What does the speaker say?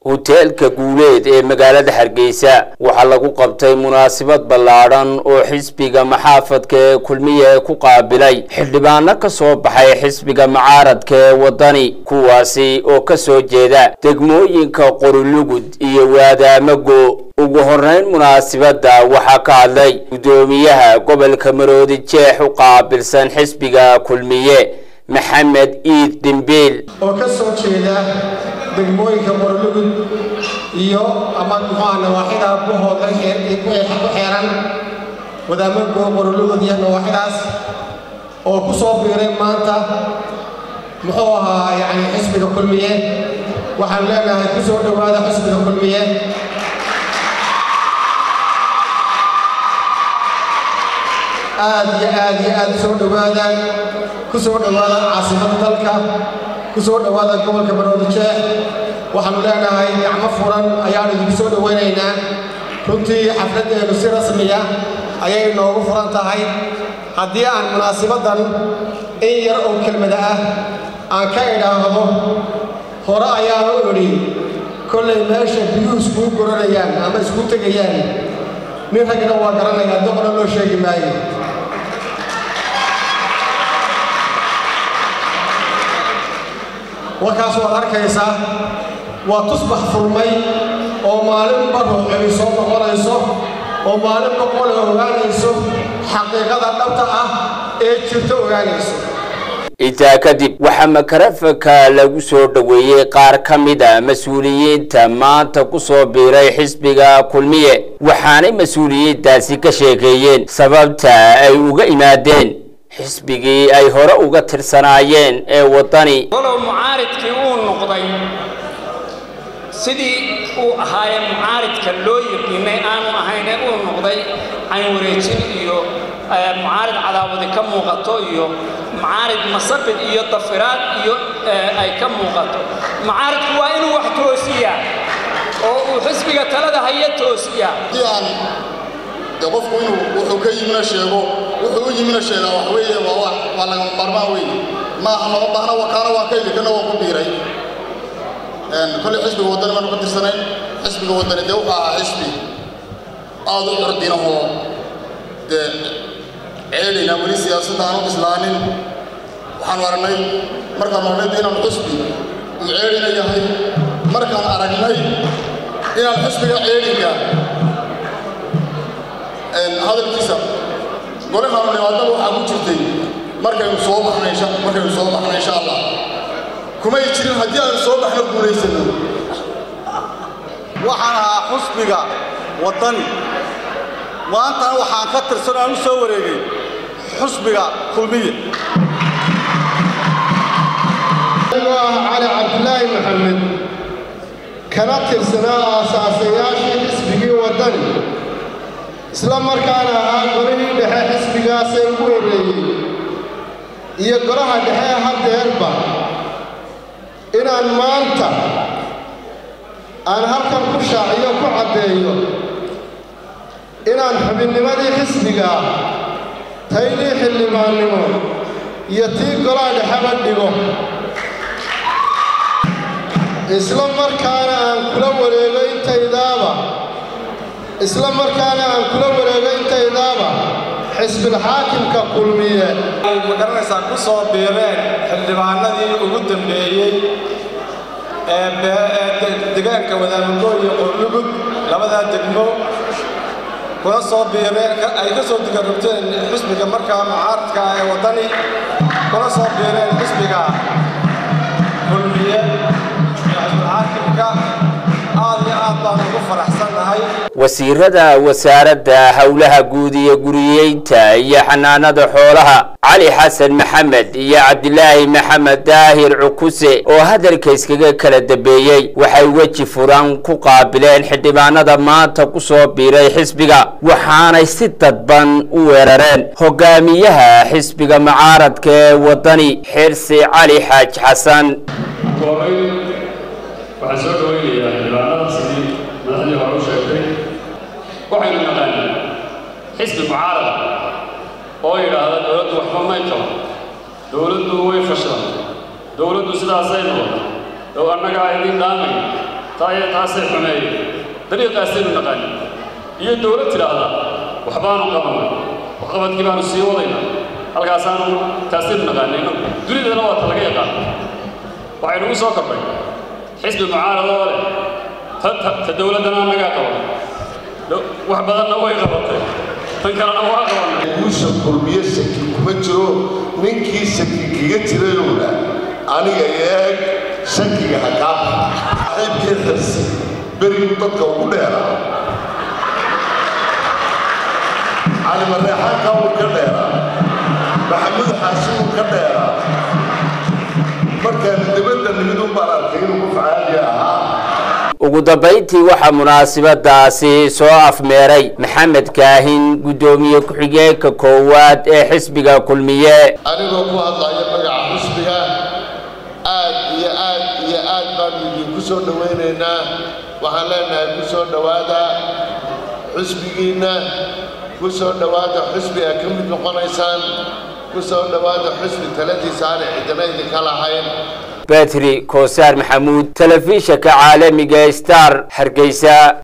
hoteelka guuleed ee magaalada hargeysa waxaa lagu qabtay munaasabad ballaadhan oo xisbiga maxaafadka ee kulmiye ku qaabilay xildhibaano ka soo baxay xisbiga mucaaradka ee waddani kuwaasi oo ka soo jeeda degmooyinka qorilugud iyo waadaamago ugu horreyn munaasabadda waxaa ka hadlay guddoomiyaha gobolka maroodi jeex u qaabilsan xisbiga kulmiye maxamed iid dimbiil oo ka soo jeeda degmooyinka qorolugud iyo ama muxuuha nawaaxida buhooda ku xeeran wadaamago qorolugud iyo nawaaxidaas oo ku soo biiray maanta muxuu ahaa yacni xisbiga kulmiye waxaan leenahay ku soo dhowaada xisbiga kulmiye aad iyo aad iyo aad soo dhowaada ku soo dhowaada caasimada dalka ku soo dhowaada gobolka maroodi jeex waxaanu leenahay gacmo furan ayaanu idinku soo dhowaynaynaa runtii xafladdeenu si rasmiya ayay noogu furan tahay haddii aan munaasibaddan in yar oo kelmada ah aan ka idhaahdo hore ayaanu idhi kollay meesha biyuhu iskuu goranayaan ama iskuu tegayaan nin ragna waa garanayaa doqna loo sheegi maayo warkaas waad arkaysaa waa tusbax furmay oo maalinba ruuxay soo noqonayso oo maalinba qole ogaanayso xaqiiqada dhabta ah ee jirta ogaanayso intaa kadib waxaa makarafanka lagu soo dhoweeyey qaar ka mid a mas-uuliyiinta maanta ku soo biiray xisbiga kulmiye waxaanay mas-uuliyiintaasi ka sheekeeyeen sababta ay uga imaadeen xisbigii ay hore uga tirsanaayeen ee waddani walow mucaaridkii uu noqday sidii uu ahaayee mucaaridka loo yiqiinay aanu ahayne uu noqday caynwareejin iyo mucaarid cadaawadi ka muuqato iyo mucaarid masabid iyo dafiraad iyo ay ka muuqato mucaaridku waa inuu wax toosiyaa oo uu xisbiga talada haya toosiyaa de qofku inuu wuxuu ka yimina sheego wuxuu u yimina sheegaa wax weeye waa wax waa lagama maarmaan weeye maaha lama baahna wakaana waa kayli kana waa ku biiray kolley xisbiga waddani baanu ka tirsanayn xisbiga waddani dee wuxuu ahaa xisbi aad u curdinahoo dee ceelina weli siyaasadda aanu islaanin waxaanu aragnay markaanu aragnay de inaanu xisbi uu ceelina yahay markaan aragnay inaan xisbiga ceelinka hadalkiisa golahaanu nimaadaba waxaa ku jirtay markaynu soo baxna markaynu soo baxna insha allah kumay jirin haddii aanu soo baxno guulaysano waxaan ahaa xusbiga waddani maantana waxaan ka tirsan aan u soo wareegay xusbiga kulmiye anigoo ah cali cabdilaahi maxamed kana tirsanaa aasaasayaashii xisbigii waddani isla markaana ahaa golihii dhexe xisbigaasee ugu horreeyey iyo golaha dhexe haddeerba inaan maanta aan halkan ku shaaciyo ku caddeeyo inaan xubinnimadii xisbigaa taydii xildhibaannimo iyo tii golaha dhexeba dhigo isla markaana aan kula wareego intaydaaba isla markaana aan kula wareego intaydaaba xisbilxaakimka kulmiye ay magaranaysaa ku soo biireen xildhibaanadii ugu dambeeyey ee degaanka wadaamago iyo qorlugud labadaa degmo kuna soo biireen ay ka soo digarogteen xisbiga markaa mucaaradka ee waddani kuna soo biireen xisbiga kulmiye xisbilxaakimka aad iyo aad baan ugu faraxsannahay wasiirada wasaaradda howlaha guud iyo guriyeynta iyo xanaanada xoolaha cali xasan maxamed iyo cabdilaahi maxamed daahir cukuse oo hadalka iskaga kala dambeeyey waxay weji furan ku qaabileen xildhibaanada maanta ku soo biiray xisbiga waxaanay si dadban u weerareen hogaamiyaha xisbiga mucaaradka ee waddani xirsi cali xaaj xasan waxaan soo dhawaynayaa xildhibaanada sidii madaxdii hore u sheegtay waxaynu naqaanaa xisbi mucaarada oo yidhaahda dowladdu waxba may qabo dowladdu way fashilantay dowladdu sidaasay noqotay dow annagaa idin dhaamay taaya taasay xumeeyeen dariiqaasaynu naqaanin iyo dowlad tidhaahda waxbaanu qabanay waxqabadkii baanu sii wadayna halkaasaanu taasaynu naqaanayno dunidana waa ta laga yaqaan waxay nagu soo kordhay xisbi mucaarada oo leh ta dowladdana annagaa qabanay wax badanna way qabatay tan kalena waa qabanay guusha kulmiye shaki kuma jiro ninkii shaki kaga jirayowna aniga eeg shakiga ha kaa saaxiibkii xirsi berigu dadka ugu dheeraa cali mareexaanka uu ka dheeraa maxamuud xaashi uu ka dheeraa markaan dibadda nimid un baan arkay inuu ku facaaliya ahaa ugu dambayntii waxaa munaasabadaasi soo afmeeray maxamed kaahin guddoomiye ku-xigeenka koowaad ee xisbiga kulmiye anigoo ku hadlaya magaca xusbiga aad iyo aad iyo aad baanu idinku soo dhowaynaynaa waxaan leenahay ku soo dhowaada xusbigiinna ku soo dhowaada xusbi aad ka mid noqonaysaan ku soo dhowaada xusbi taladiisa aanay cidina idinka lahayn betri koosaar maxamuud telefishanka caalamiga star hargeysa